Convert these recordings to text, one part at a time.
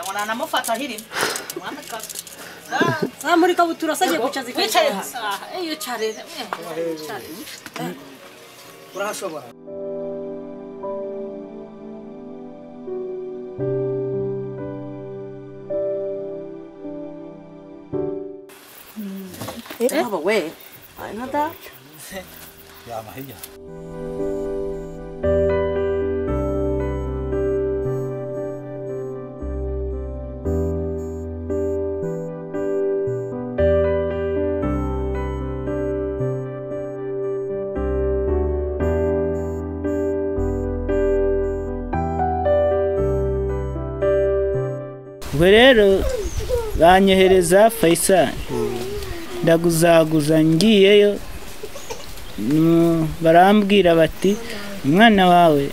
aranamufata hirimo Ah, muri kabutura se agiye guca wicaye zikayicaye hasi iyo ucarere urahashobora haba we Ay, na da Yama hirya. ubwo rero banyohereza fayisari ndaguzaguza ngiyeyo mm, barambwira bati umwana wawe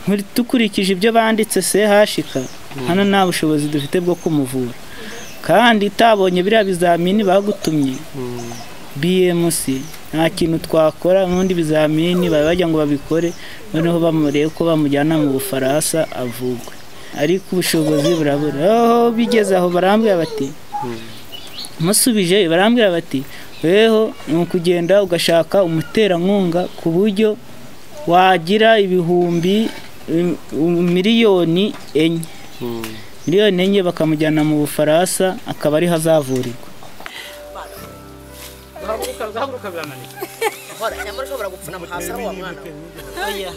nkuri- dukurikije ibyo banditse se hashika hano nta bushobozi dufite bwo kumuvura kandi utabonye biriya bizamini bagutumye bmc nta kintu twakora n'ubundi bizamini baba bajya ngo babikore noneho bamurebe ko bamujyana mu bufaransa avugwe ariko ubushobozi burabura aho bigeze aho barambwira bati musubije barambwira bati weho ni ukugenda ugashaka umuterankunga ku buryo wagira ibihumbi um, um, miliyoni enye miliyoni enye bakamujyana mu bufaransa akaba ariho azavurirwa hora nyamara ushobora gupfuna hasi aho wa mwana we oya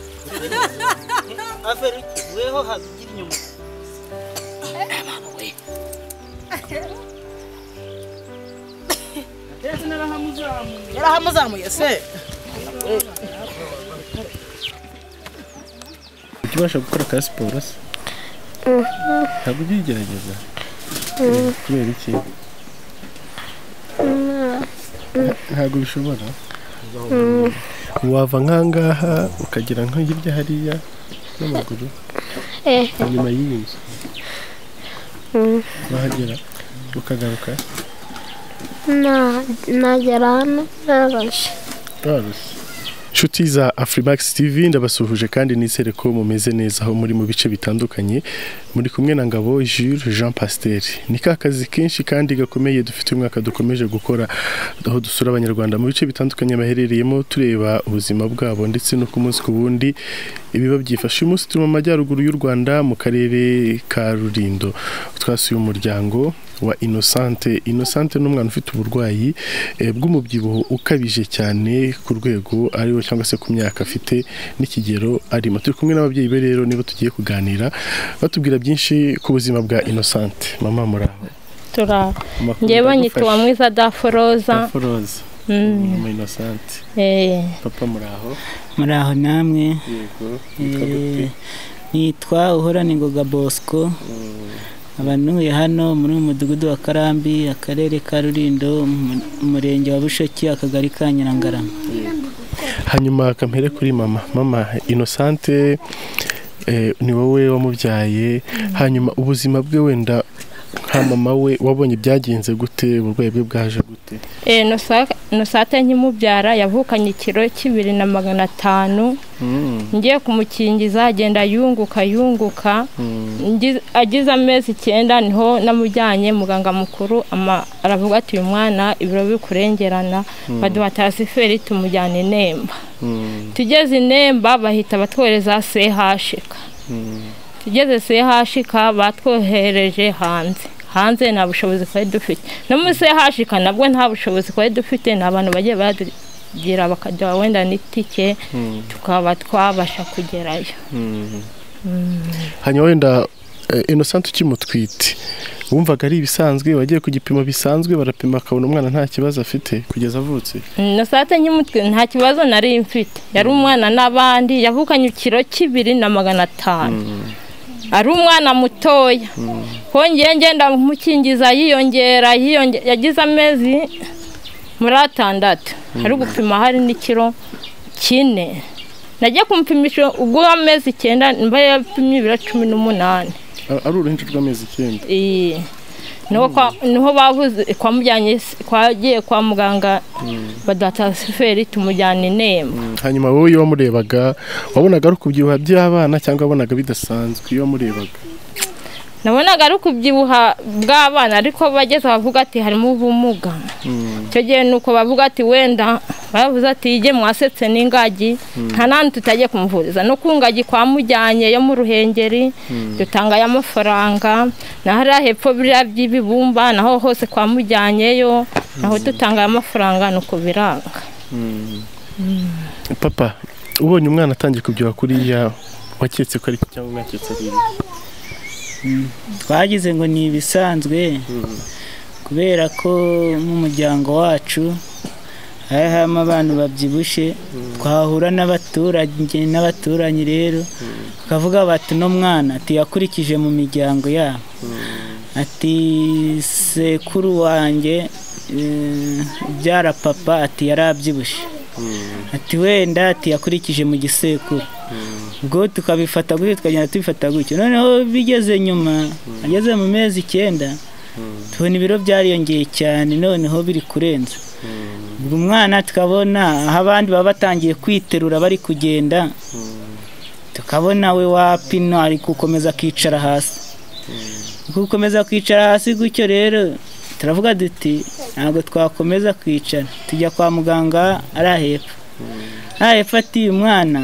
averi weho hagira inyuma yarahamuzamuye se Kuki ubasha gukora ka siporo se? Ntabwo ujya uyigerageza? Eh, Kubera iki? Ntabwo bishobora? Wava nk'angaha ukagera nko hirya hariya n'amaguru inyuma y'iyi nzu wahagera ukagaruka Na, nagera hano narashe Inshuti za Afrimax TV ndabasuhuje kandi nizere ko mumeze neza aho muri mu bice bitandukanye muri kumwe na Ngabo Jules Jean Pasteur ni ka kazi kenshi kandi gakomeye dufite uyu mwaka dukomeje gukora aho dusura abanyarwanda mu bice bitandukanye baherereyemo tureba ubuzima bwabo ndetse no ku munsi ku wundi ibiba byifashe uyu munsi turi mu majyaruguru y'u Rwanda mu karere ka Rurindo twasuye umuryango wa inosante inosante ni umwana ufite uburwayi eh, bw'umubyibuho ukabije cyane ku rwego ariwe cyangwa se ku myaka afite n'ikigero arimo turi kumwe n'ababyeyi be rero nibo tugiye kuganira batubwira byinshi ku buzima bwa inosante mama muraho turaba ngewe nyitwa mwiza daforoza foroza Mm, mama inosante eh, papa muraho muri aho namwe yego Eh, nitwa uhorana ingoga bosco nkaba ntuye hano muri uyu mudugudu wa karambi akarere ka rurindo umu- umurenge wa bushoki akagari ka nyirangarama hanyuma kamere kuri mama mama inosante eh, ni wowe wamubyaye hanyuma ubuzima bwe wenda nka mama we wabonye byagenze gute uburwayi bwe bwaje gute eh, Nusa- nusate nkimubyara yavukanye ikiro k'ibiri na magana atanu ngiye kumukingiza agenda yunguka yunguka Ngi- agize amezi icyenda niho namujyanye muganga mukuru ama- aravuga ati uyu mwana ibiro bikurengerana baduha tasiferi tumujyana i nemba tugeze i nemba bahita batwohereza sehashika tugeze sehashika batwohereje hanze hanze nta bushobozi twari dufite no muri sehashika nabwo nta bushobozi twari dufite ni abantu bagiye badugira bakaduha wenda n'itike tukaba twabasha kugerayo hanyuma wenda eh, inosante ukimutwite wumvaga ari ibisanzwe wagiye ku gipimo bisanzwe barapima akabona umwana nta kibazo afite kugeza avutse nasate nk'umutwe nta kibazo nari mfite yari umwana n'abandi yavukanye ikiro k'ibiri na magana atanu ari umwana mutoya hongeye ngenda mukingiza yiyongera yiyonge- yagize amezi muri atandatu ari gupima hari n'ikiro kine nagiye kumupimisha ubwo amezi icyenda mba yapimye ibiro cumi n'umunani A- ari uruhinja rw'amezi icyenda Iyi. niho kwa- niho bavuze kwamujyanye kwagiye kwa muganga baduha tansiferi tumujyana inemba hanyuma wowe iyo wamurebaga wabonaga ari ukubyibuha by'abana cyangwa wabonaga bidasanzwe iyo wamurebaga nabonaga ari ukubyibuha bw'abana ariko bageze bavuga ati harimo ubumuga icyo gihe ni uko bavuga ati wenda baravuze ati yige mwasetse n'ingagi nta n'ahandi tutagiye kumuvuriza no ku ngagi kwa mujyanye yo mu ruhengeri dutangayo amafaranga na hariya hepfo biriya by'ibibumba naho hose kwa mujyanyeyo naho dutangayo amafaranga ni uko biranga papa ubonye umwana atangiye kubyibuha kuriya waketse ko ari cyangwa mwaketse ari ibi twagize ngo ni ibisanzwe kubera ko mu muryango wacu hari harimo abantu babyibushye twahura n'abaturage n'abaturanyi rero bakavuga bati uno mwana ati yakurikije mu miryango yabo ati sekuru wanjye eh, byara papa ati yari abyibushye ati wenda ati yakurikije mu gisekuru ubwo tukabifata gutyo tukagenda tubifata gutyo noneho bigeze nyuma ageze mu mezi icyenda tubona ibiro byariyongeye cyane noneho biri kurenza ubwo umwana tukabona aho abandi baba batangiye kwiterura bari kugenda tukabona we wapino ari gukomeza akicara hasi gukomeza kwicara hasi gutyo rero turavuga duti ntabwo twakomeza kwicara tujya kwa muganga ari ahepfo nta ati uyu mwana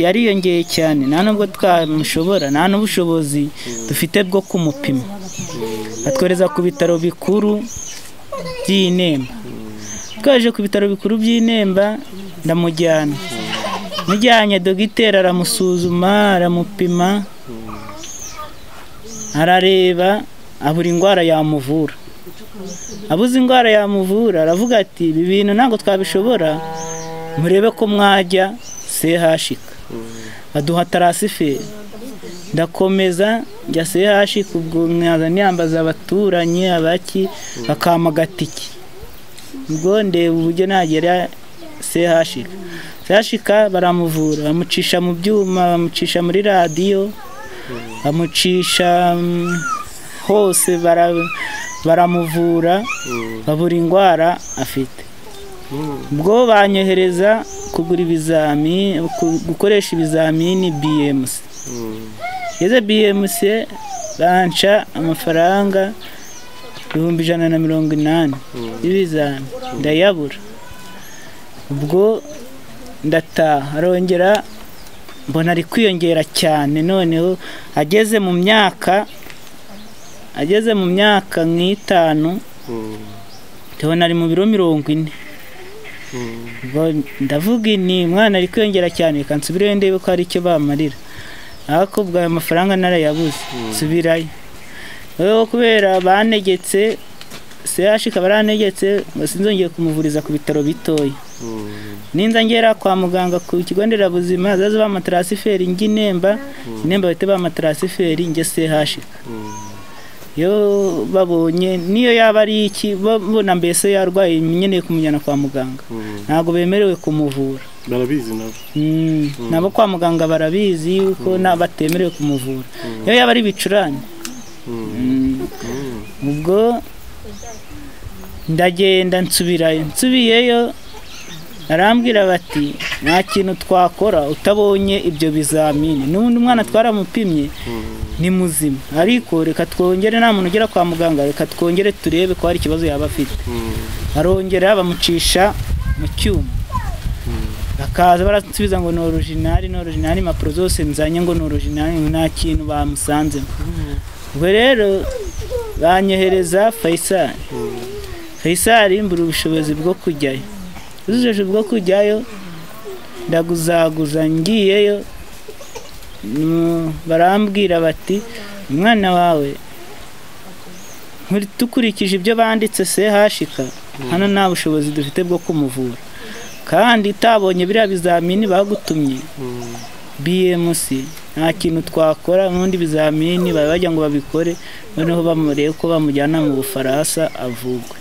yariyongeye cyane nta nubwo twamushobora nta n'ubushobozi dufite bwo kumupima batwohereza ku bitaro bikuru by'i Nemba twaje ku bitaro bikuru by'i Nemba ndamujyana mujyanye dogiteri aramusuzuma aramupima arareba abura indwara yamuvura abuze indwara yamuvura aravuga ati ibi bintu ntabwo twabishobora murebe ko mwajya sehashika baduha tarasiferi ndakomeza njya sehashika ubwo nkaza niyambaza abaturanyi abaki bakampa agatike ubwo ndeba uburyo nagera sehashika sehashika baramuvura bamucisha mu byuma bamucisha muri radiyo bamucisha mm, hose bara- baramuvura babura indwara afite ubwo banyohereza kugura ibizami ku- gukoresha ibizamini BMC ngeze BMC banca amafaranga ibihumbi ijana na mirongo inani y'ibizami ndayabura ubwo ndataha arongera mbona ari kwiyongera cyane noneho ageze mu myaka ageze mu myaka nk'itanu tubona ari mu biro mirongo ine Ubwo ndavuga ni umwana ari kwiyongera cyane reka nsubirayo ndebe ko hari icyo bamarira ariko ubwo ayo mafaranga narayabuze nsubirayo rero kubera banegetse seyashi ikaba aranegetse ngo sinzongeye kumuvuriza ku bitaro bitoya ninza ngera kwa muganga ku kigo nderabuzima hazaze bamatarasiferi njye inemba inemba bahite bamatarasiferi njye sehashi iyo babonye niyo yaba ari iki babona mbese yarwaye nkeneye kumujyana kwa muganga ntabwo bemerewe kumuvura barabizi nabo Mm, nabo kwa muganga barabizi yuko na batemerewe kumuvura iyo yaba ari ibicurane Mm. ubwo ndagenda nsubirayo nsubiyeyo arambwira bati nta kintu twakora utabonye ibyo bizamini n'undi mwana twaramupimye ni muzima ariko reka twongere nta muntu ugera kwa muganga reka twongere turebe ko hari ikibazo yaba afite arongera bamucisha mu cyuma bakaza barasubiza ngo ni orojinari ni orojinari impapuro zose nzanye ngo ni orojinari nta kintu bamusanzemo ubwo rero banyohereza fayisari fayisari mbura ubushobozi bwo kujyayo ubushobozi bwo kujyayo ndaguzaguza ngiyeyo mm, barambwira bati umwana wawe nkuri- dukurikije ibyo banditse sehashika hano nta bushobozi dufite bwo kumuvura kandi itabonye biriya bizamini bagutumye BMC nta kintu twakora n'undi bizamini baba bajya ngo babikore noneho bamurebe ko bamujyana mu Bufaransa avugwe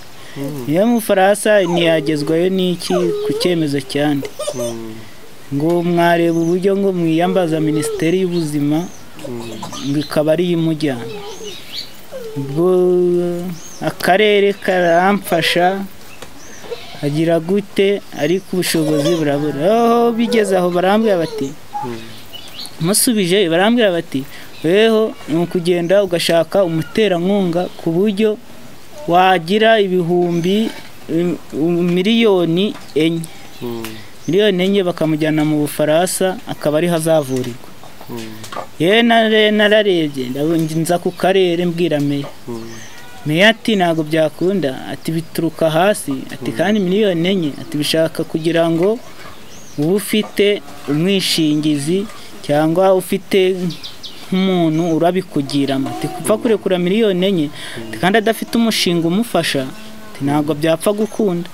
iyo mu Bufaransa ntiyagezwayo n'iki ku cyemezo cyandi ngo mwareba uburyo ngo mwiyambaza minisiteri y'ubuzima ngo ikaba ari yo imujyana ubwo akarere karamfasha agira gute ariko ubushobozi burabura aho bigeze aho barambwira bati musubije barambwira bati weho ni ukugenda ugashaka umuterankunga ku buryo wagira ibihumbi im- um- miliyoni enye miliyoni enye bakamujyana mu bufaransa akaba ariho azavurirwa yewe nare- nararebye ndabu- nza ku karere mbwira meya meya ati ntabwo byakunda ati bituruka hasi ati kandi miliyoni enye ati bishaka kugira ngo uba ufite umwishingizi cyangwa ufite nk'umuntu urabikugiramo ati kupfa kurekura miliyoni enye ati kandi adafite umushinga umufasha ati ntabwo byapfa gukunda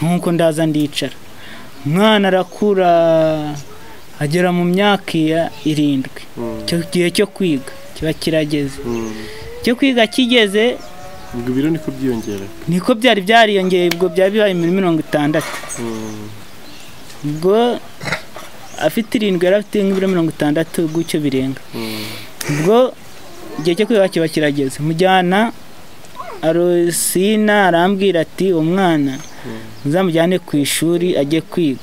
nk'uko ndaza ndicara umwana arakura agera mu myaka iya- irindwi icyo gihe cyo kwiga kiba kirageze cyo kwiga kigeze ubwo ibiro niko byiyongera niko byari byariyongeye ubwo byari bibaye muri mirongo itandatu ubwo afite irindwi yari afite nk'ibiro mirongo itandatu gutyo birenga ubwo igihe cyo kwiga kiba kirageze mujyana arosina arambwira ati uwo mwana uzamujyane ku ishuri ajye kwiga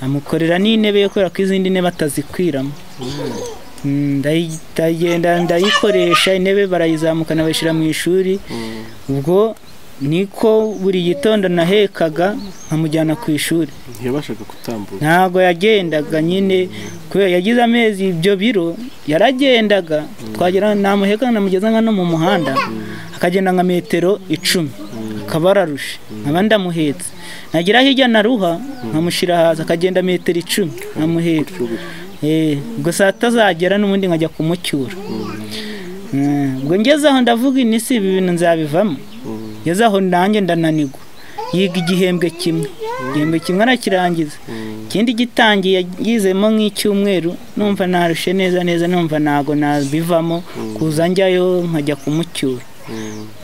amukorera n'intebe yo kubera ko izindi ntebe atazikwiramo Mm, ndayi- ndagenda ndayikoresha intebe barayizamukana bayishyira mu ishuri ubwo niko buri gitondo nahekaga nkamujyana ku ishuri ntiyabashaga gutambuka ntabwo yagendaga nyine kubera yagize amezi ibyo biro yaragendaga twagera namuheka namugeza nka no mu muhanda akagenda nka metero icumi akaba ararushe nkaba ndamuhetse nagera hirya na ruha nkamushyira hasi akagenda metero icumi nkamuhetse Eh, ubwo saa tatu azagera n'ubundi nkajya kumucyura Mm, ubwo ngeze aho ndavuga inisi ibi bintu nzabivamo ngeze aho nanjye ndananigwa yiga igihembwe kimwe igihembwe kimwe arakirangiza ikindi gitangiye yizemo nk'icyumweru numva narushe neza neza numva ntago nabivamo kuza njyayo nkajya kumucyura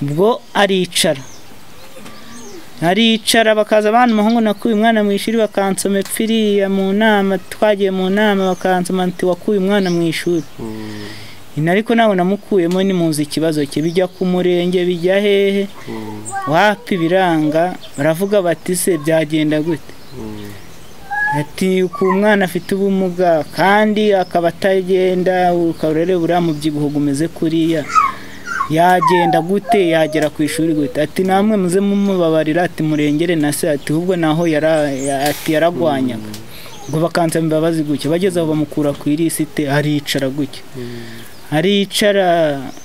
ubwo aricara aricara bakaza abana umuhungu nakuye umwana mu ishuri bakansoma epfiriya mu nama twagiye mu nama bakansoma ati wakuye umwana mu ishuri Ino ariko nawe namukuyemo nimuzi ikibazo cye bijya ku murenge bijya hehe wapi biranga baravuga bati se byagenda gute ati ku mwana afite ubumuga kandi akaba atagenda ukarere buriya mubyibuho umeze kuriya yagenda gute yagera ku ishuri gute ati namwe muze mumubabarira ati murengere na se ati ahubwo naho yara ya- ati yaragwanyaga ngo bakansaba imbabazi gutya bageze aho bamukura ku irisite aricara gutya aricara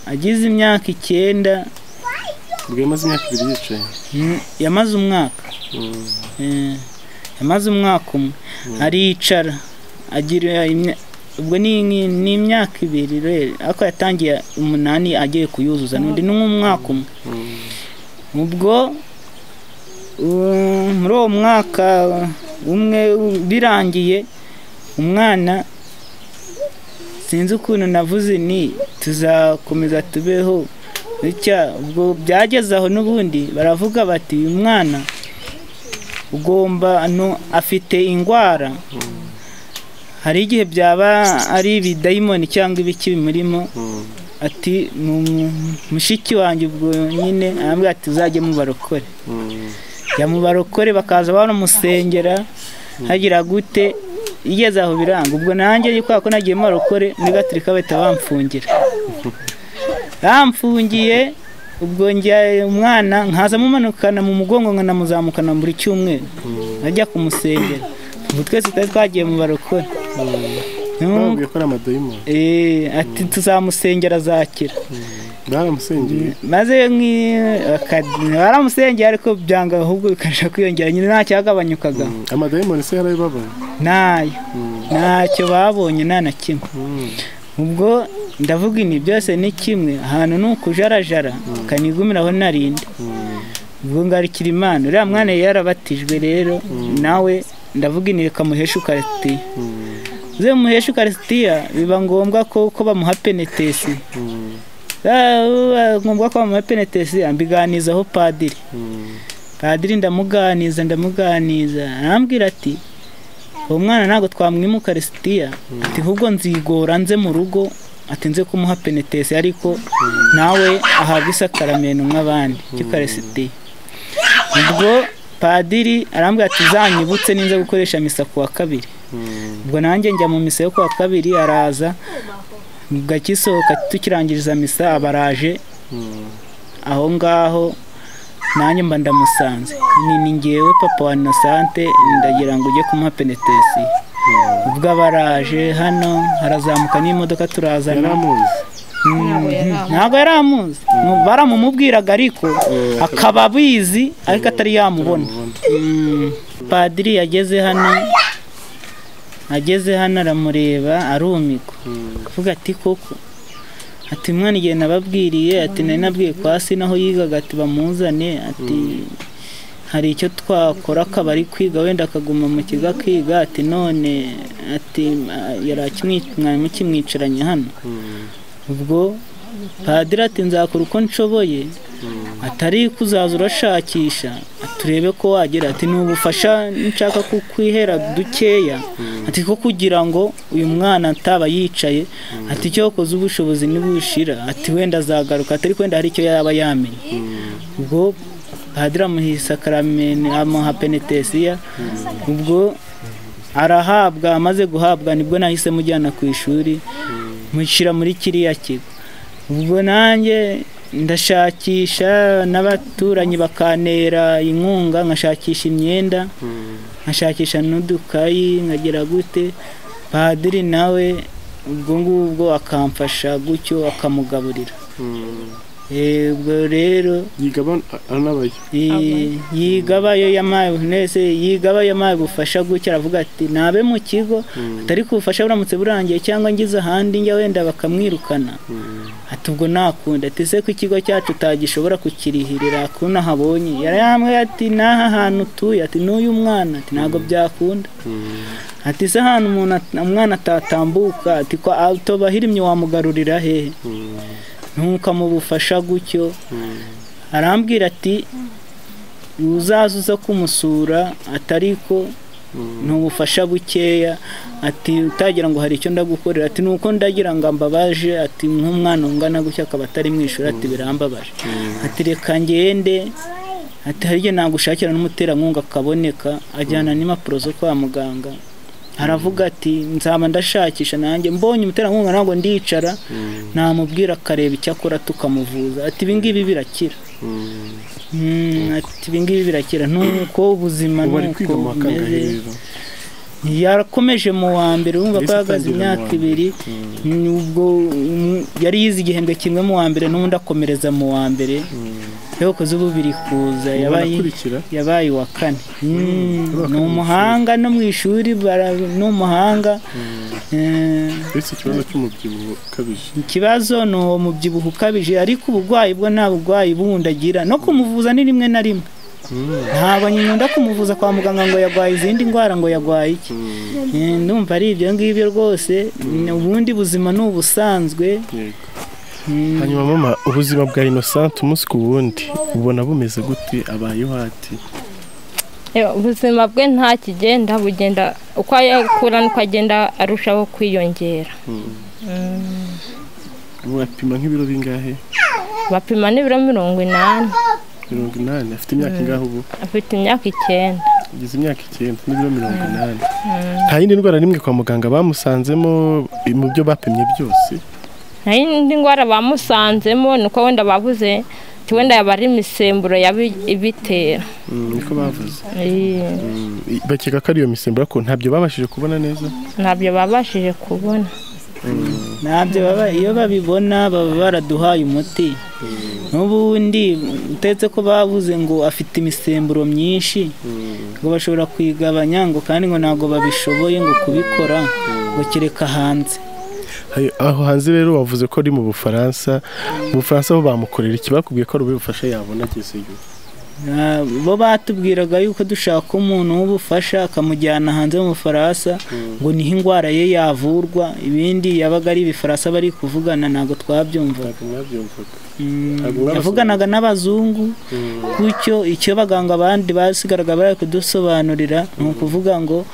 agize imyaka icyenda ubwo yamaze imyaka ibiri yicaye Mm, yamaze umwaka Eh, yamaze umwaka umwe aricara agira imya- ubwo ni ni- ni imyaka ibiri rero ariko yatangiye umunani agiye kuyuzuza n'undi ni nk'umwaka umwe ubwo uh, muri uwo mwaka umwe u- birangiye umwana sinzi ukuntu navuze ni tuzakomeza tubeho bitya ubwo byageze aho n'ubundi baravuga bati uyu mwana ugomba ano afite indwara hari igihe byaba ari ibidayimoni cyangwa ibiki bimurimo ati ni umu- mushiki wanjye ubwo nyine arambwira ati uzajye mubarokore jya mubarokore bakaza banamusengera hagira gute igeze aho biranga ubwo nanjye kubera ko nagiye mubarokore muri gaturika bahita bamfungira bamfungiye ubwo njya umwana nkaza mumanukana mu mugongo nkanamuzamukana buri cyumweru najya kumusengera ubu twese twari twagiye mu barokore N'umwe- bababwiye ko ari amadayimoni Eh, ati tuzamusengera azakira baramusengeye maze nki- akad- baramusengera ariko byanga ahubwo bikabasha kwiyongera nyine nta cyagabanyukaga amadayimoni se yarabibabaye ntayo ntacyo babonye nta na kimwe ubwo ndavuga ibi byose ni kimwe ahantu ni ukujarajara akanigumiraho narinde ubwo ngarukira imana uriya mwana yari yarabatijwe rero nawe ndavuga ibi rekamuhesha ukarisitiya uze muhesha ukarisitiya biba ngombwa ko ko bamuha penetesi Ah, biba ngombwa ko bamuha penetesi ambiganizaho padiri padiri ndamuganiza ndamuganiza arambwira ati uwo mwana ntabwo twamwima ukarisitiya ati ahubwo nzigora nze mu rugo ati nze kumuha penetesi ariko nawe ahabwa isakaramento nk'abandi cy'ukarisitiya ubwo padiri arambwira ati uzanyibutse ninza gukoresha misa ku wa kabiri ubwo nanjye njya mu misa yo kuwa kabiri araza gakisohoka tukirangiriza misa aba araje aho ngaho nanjye mba ndamusanze ni ni ngewe papa wa inosante ndagira ngo ujye kumuha penetesiyo ubwo aba araje hano harazamuka n'imodoka turazana yaramuzi ntabwo yari amuzi Mu- baramumubwiraga ariko akaba abizi ariko atari yamubona Mm. padiri yageze hano ageze hano aramureba arumikwa avuga ati koko ati mwana igihe nababwiriye ati nari nabwiye kwa si naho yigaga ati bamuzane ati hari icyo twakora akaba ari kwiga wenda akaguma mu kigo akiga ati none ati "Ah, yari akimwi- mwari mukimwicaranye hano ubwo padiri ati nzakora uko nshoboye atari kuzaza urashakisha turebe ko wagira ati ni ubufasha nshaka kukwihera dukeya ati ko kugira ngo uyu mwana ataba yicaye ati icyo wakoze ubushobozi ntibushira ati wenda azagaruka atari wenda hari icyo yaba yamenye ubwo padiri amuha isakaramene amuha penetesiya ubwo arahabwa amaze guhabwa nibwo nahise mujyana ku ishuri mushyira muri kiriya kigo ubwo nanjye ndashakisha n'abaturanyi bakantera inkunga nkashakisha imyenda nkashakisha n'udukayi nkagira gute padiri nawe ubwo ngubwo akamfasha gutyo akamugaburira Eh, ubwo rero yigaba anabaye Amen. yigabayo yamaye nese yigabayo yamaye ubufasha gutya aravuga ati nabe mu kigo atari ubufasha buramutse burangiye cyangwa ngize ahandi njya wenda bakamwirukana ati ubwo nakunda ati se ko ikigo cyacu utagishobora kukirihirira ko nahabonye yarayambwiye ati n'aha hantu utuye ati n'uyu mwana ati ntabwo byakunda ati se ahantu umuntu at- umwana atatambuka ati ko utobahirimye wamugarurira hehe ntukamubufasha gutyo arambwira ati uzaza uza kumusura atariko ntubufasha bukeya ati utagira ngo hari icyo ndagukorera ati nuko ndagira ngo ambabaje ati nk'umwana ungana gutya akaba atari mu ishuri ati birambabaje ati reka ngende ati hari igihe nagushakira n'umuterankunga akaboneka ajyana n'impapuro zo kwa muganga aravuga ati nzaba ndashakisha nanjye mbonye umuterankunga ntabwo ndicara namubwira akareba icyo akora tukamuvuza ati ibingibi birakira Mm, ati ibingibi birakira nuko ubuzima ubu ari nuko kwiga mu wa kangahe bumeze rero yarakomeje mu wa mbere urumva ko Yahise yahagaze atangira mu wa imyaka mbere. ibiri ni ubwo mm, yari yize igihembwe kimwe mu wa mbere n'ubundi akomereza mu wa mbere yakoze ububiri kuza yabaye akurikira yabaye uwa kane ni umuhanga no mu ishuri bara- ni umuhanga Eh, ese ikibazo cy'umubyibuho ukabije ikibazo ni uwo mubyibuho ukabije ariko uburwayi bwo nta burwayi bundi agira no kumuvuza ni rimwe na rimwe ntabwo nkunda kumuvuza kwa muganga ngo yarwaye izindi ndwara ngo yarwaye iki Eh, ndumva ari ibyo ngibyo rwose ni ubundi buzima ni ubusanzwe yego hanyuma mama ubuzima bwa innocent umunsi ku wundi ubona bumeze gute abayeho ati Eh, ubuzima bwe nta kigenda bugenda uko yakura nuko agenda arushaho kwiyongera mwapima nk'ibiro bingahe bapima n'ibiro mirongo inani mirongo inani afite imyaka ingahe ubu afite imyaka icyenda ageze imyaka icyenda n'ibiro mirongo inani nta yindi ndwara n'imwe kwa muganga bamusanzemo mu byo bapimye byose nta yindi ndwara bamusanzemo ni uko wenda bavuze ati wenda yaba ari imisemburo yaba ibitera Mm, niko bavuze Eh, Mm, i- bakeka ko ariyo misemburo ariko ntabyo babashije kubona neza ntabyo babashije kubona ntabyo baba iyo babibona baba baraduhaye umuti n'ubundi utetse ko bavuze ngo afite imisemburo myinshi ngo bashobora kuyigabanya ngo kandi ngo ntabwo babishoboye ngo kubikora ngo kereka hanze Hay- aho hanze rero wavuze ko ari mu bufaransa mu bufaransa aho bamukorera iki bakubwiye ko ari ubufasha yabona agezeyo Ah, bo batubwiraga yuko dushaka umuntu w'ubufasha akamujyana hanze mu bufaransa ngo niho indwara ye yavurwa ibindi yabaga ari ibifaransa bari kuvugana ntabwo twabyumvaga ntabwo mwabyumvaga Mm, Ntabwo mwabasomye? yavuganaga n'abazungu gutyo icyo abaganga abandi basigaraga bari kudusobanurira ni ukuvuga ngo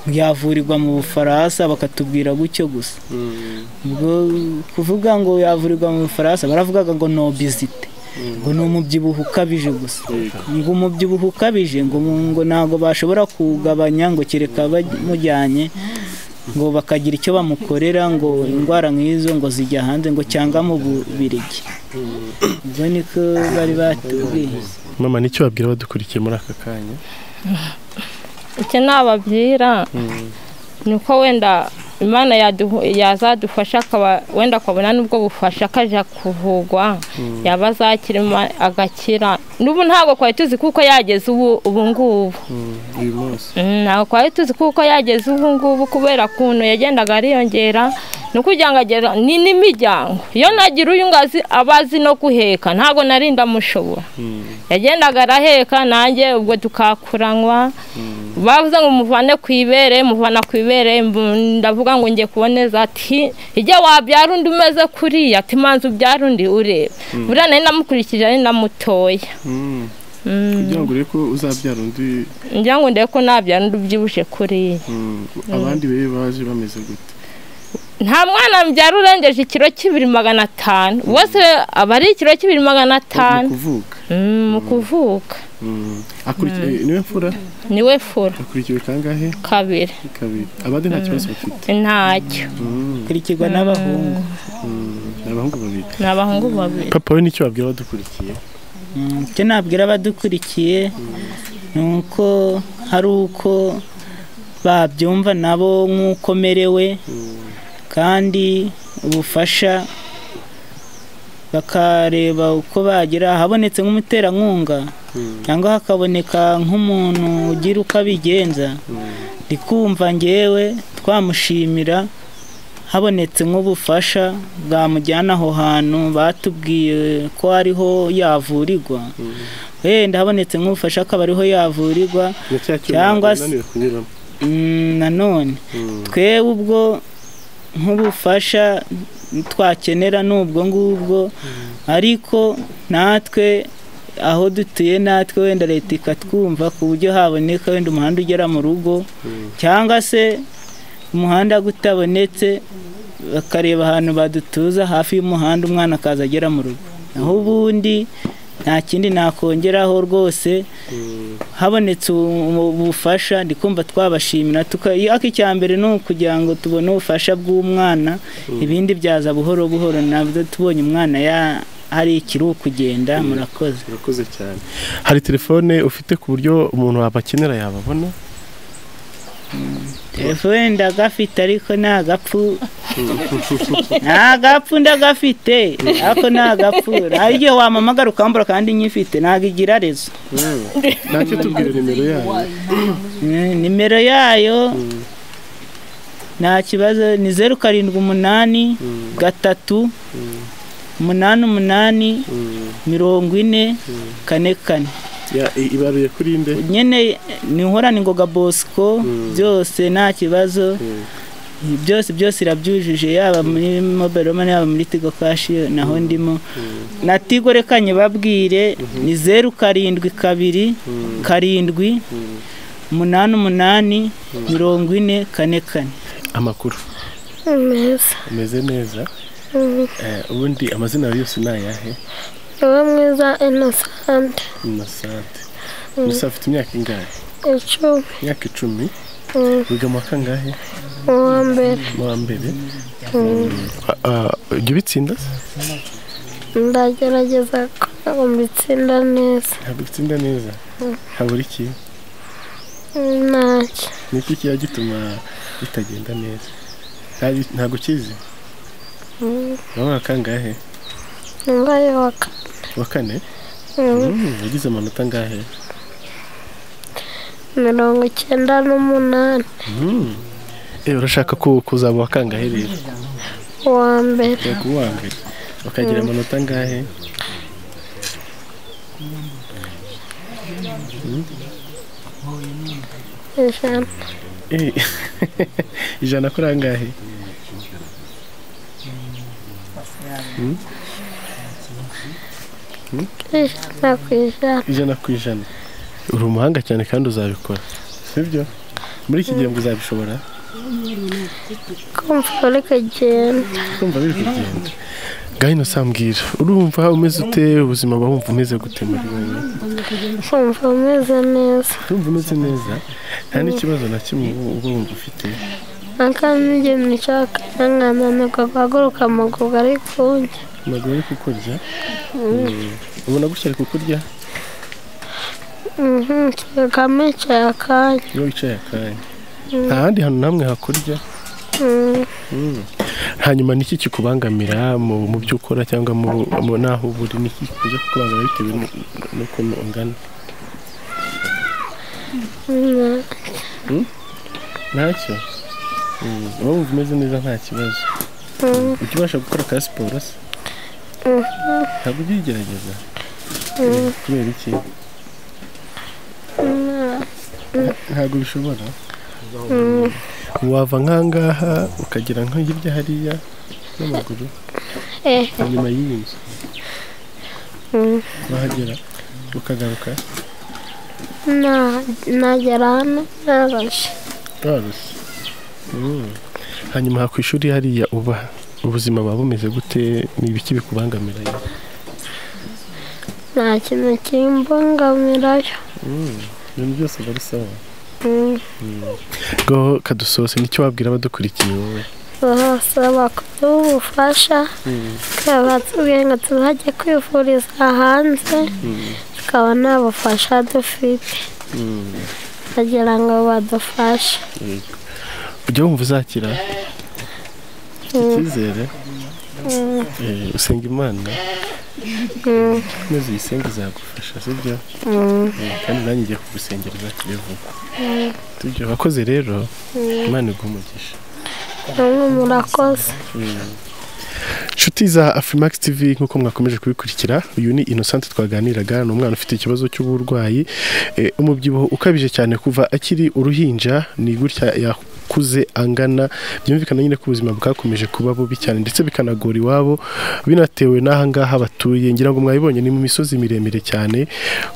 yavurirwa mu bufaransa bakatubwira gutyo gusa ubwo kuvuga ngo yavurirwa mu bufaransa baravugaga ngo no bizite ngo ni umubyibuho ukabije gusa ngo umubyibuho ukabije ngo mu- ngo ntabwo bashobora kuwugabanya ngo kereka bamujyanye ngo bakagira icyo bamukorera ngo indwara nk'izo ngo zijya hanze ngo cyangwa mu Bubiligi ubwo niko bari batubwiye mama nicyo wabwira badukurikiye muri aka kanya icyo nababwira ni uko wenda imana yaduhu- yazadufasha akaba wenda akabona n'ubwo bufasha akajya kuvugwa yaba azakira ima- agakira n'ubu ntabwo twari tuzi kuko yageze ubu ubu ngubu uyu munsi Mm, ntabwo twari tuzi kuko yageze ubu ngubu kubera ukuntu yagendaga ariyongera ni ukugira ngo agere ni n'imiryango iyo nagira uyu ngazi aba azi no guheka ntabwo nari ndamushobora yagendaga araheka nanjye ubwo tukakuranywa bavuze ngo muvane ku ibere muvana ku ibere mbu- ndavuga ngo ngiye kuboneza ati ijya wabyara undi umeze kuriya ati manza ubyara undi ureba buriya nari namukurikije ari namutoya kugira ngo urebe ko uzabyara undi ngira ngo ndebe ko nabyara undi ubyibushye kuriya mm, abandi be baje bameze gute nta mwana mbyara urengeje ikiro cy'ibiri magana atanu bose aba ari ikiro cy'ibiri magana mu atanu kuvuka Mm, mu kuvuka Mm. Akurikiye- niwe mfura niwe fura akurikiwe kangahe kabiri kabiri abandi nta kibazo bafite ntacyo Mm, kurikirwa n'abahungu mm, ni abahungu babiri ni abahungu babiri papa we nicyo wabwira badukurikiye Mm, icyo nabwira abadukurikiye ni uko hari uko babyumva nabo nk'uko merewe kandi ubufasha bakareba uko bagira habonetse nk'umuterankunga cyangwa hakaboneka nk'umuntu ugira uko abigenza ndi kumva ngewe twamushimira habonetse nk'ubufasha bwamujyana aho hantu batubwiye ko ariho yavurirwa wenda habonetse nk'ubufasha akaba ariho yavurirwa na cya cyuma Cyangwa se- bananiwe kunyuramo Mm, nanone Mm. twe ubwo nk'ubufasha twakenera ni ubwo ngubwo ariko natwe aho dutuye natwe wenda leta ikatwumva ku buryo haboneka wenda umuhanda ugera mu rugo cyangwa se umuhanda gutabonetse bakareba ahantu badutuza hafi y'umuhanda umwana akaza agera mu rugo naho ubundi nta kindi nakongeraho rwose habonetse ubu- ubufasha ndi kumva twabashimira tuka- ariko icya mbere ni ukugira ngo tubone ubufasha bw'umwana ibindi byaza buhoro buhoro nabyo tubonye umwana ya- hari ikiri ukugenda murakoze urakoze cyane hari telefone ufite ku buryo umuntu wabakenera yababona telefone ndagafite ariko ni agapfu nta gapfu ndagafite ariko ni agapfu hari igihe wamamagara ukambura kandi nyifite ntabwo igira rezo ntacyo tubwire nimero yayo Mm, nimero yayo nta kibazo ni zeru karindwi umunani gatatu umunani umunani mirongo ine kane kane Ya- i- ibaruye kuri nde nyine ni inkorane ngoga bosco byose nta kibazo byose byose irabyujuje yaba muri mobile money yaba muri tigo cash naho ndimo na tigo reka nyibabwire ni zeru karindwi kabiri karindwi umunani umunani mirongo ine kane kane amakuru mwiza ameze neza Eh, ubundi amazina yawe yose ni ayahe niwe mwiza inosante innocente gusa afite imyaka ingahe icumi imyaka icumi Mm. wiga mu wa kangahe uwa mbere mu wa mbere Ah, ah, ujya ubitsinda ndagerageza kugira ngo mbitsinda neza ntabwo ubitsinda neza habura iki ntacyo ni iki kiba gituma bitagenda neza Nta- ntabwo ukizi wowe wa kangahe nimbaye wa kane wa kane Mm. Mm, wagize amanota angahe mirongo icyenda n'umunani Mm. Eh, urashaka ku- kuzaba uwa kangahe rero uwa mbere Ushaka kuba uwa mbere ukagira amanota angahe ijana Eh, ijana kuri angahe ijana ku ijana ijana ku ijana uri umuhanga cyane kandi uzabikora sibyo muri iki gihe ngo uzabishobora kumva uri kugenda kumva biri kugenda gahino sambwira urumva umeze ute ubuzima buba wumva umeze gute muri wowe kumva umeze neza urumva umeze neza nta n'ikibazo na kimwe uba wumva ufite akana igihe mwishaka nanananirwa guhaguruka amaguru ari kunjya ntabwo ari kukurya ubona gutya ari kukurya kagame yicaye akanya iyo wicaye akanya nta handi hantu namwe hakurya Mm, hanyuma niki kikubangamira mu mu byo ukora cyangwa mu mu naho uba uri niki kujya kukubangamira bitewe nu- n'ukuntu ungana mm, ntacyo Mm, uba wumva umeze neza nta kibazo mm, ujya ubasha gukora ka siporo se Mhm. ntabwo ujya uyigerageza mm, kubera iki mm, ntabwo bishobora mm. wava nk'ahangaha ukagera nko hirya hariya n'amaguru Eh, inyuma y'iyi nzu mm. wahagera ukagaruka Na- nagera hano narashe warushye Mm. hanyuma ku ishuri hariya uba ubuzima buba bumeze gute ni ibiki bikubangamira nta kintu kimbungamirayo Mm. ibintu byose biba ari sawa Mm. bwo kadusohose nicyo wabwira abadukurikiye wowe barasaba kuduha ubufasha batubwiye ngo tuzajye kwivuriza hanze tukaba nta bufasha dufite bagira ngo badufashe ujya wumva uzakira icyizere Eh, usenga imana maze uyisenga izagufasha sibyo Eh, kandi nanjye ngiye kugusengera uzakire vuba tujya wakoze rero imana iguha umugisha namwe murakoze inshuti za Afrimax TV nk'uko mwakomeje kubikurikira uyu ni Innocent twaganiraga ni umwana ufite ikibazo cy'uburwayi eh, umubyibuho ukabije cyane kuva akiri uruhinja ni gutya yakuze angana byumvikana nyine ko ubuzima bwakomeje kuba bubi cyane ndetse bikanagora iwabo binatewe n'aha ngaha batuye ngira ngo mwabibonye ni mu misozi miremire cyane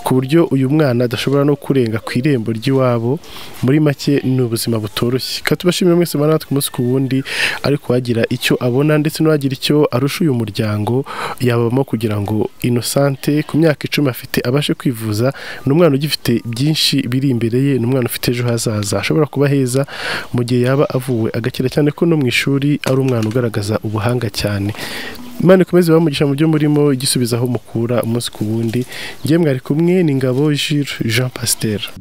ku buryo uyu mwana adashobora no kurenga ku irembo ry'iwabo muri make ni ubuzima butoroshye reka tubashimire mwese mubana natwe umunsi ku wundi ariko wagira icyo abona ndetse n'uwagira icyo arusha uyu muryango yabamo kugira ngo inosante ku myaka icumi afite abashe kwivuza ni umwana ugifite byinshi biri imbere ye ni umwana ufite ejo hazaza ashobora kuba heza mu gihe yaba avuwe agakira cyane ko no mu ishuri ari umwana ugaragaza ubuhanga cyane Imana ikomeze bamugisha mu byo murimo igisubizaho mukura umunsi ku wundi ngemwe ari kumwe ni Ngabo Jules Jean Pasteur